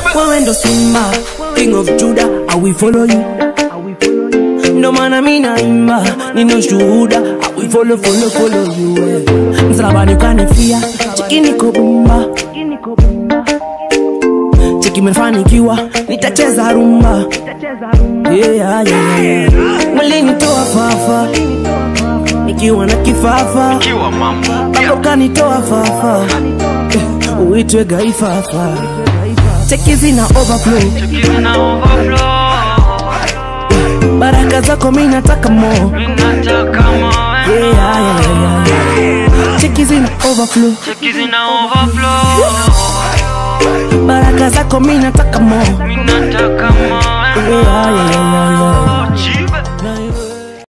wewe ndo simba king of juda i will follow you ndo maana mi naimba nina shuhuda i will follow follow follow you eh. msalabani ukanifia chiki niko bumba chiki mefanikiwa nitacheza rumba yeah, yeah, yeah, yeah. mlinitoa fafa nikiwa na kifafa Kiwa mambo bado kanitoa fafa Eh, uitwe gaifafa cheki zina overflow Kizina overflow baraka zako mi nataka mo Minataka moe yeah, yeah, yeah, yeah. cheki zina overflow Kizina overflow baraka zako mi nataka mo Minataka moe yeah, yeah, yeah, yeah. Jesus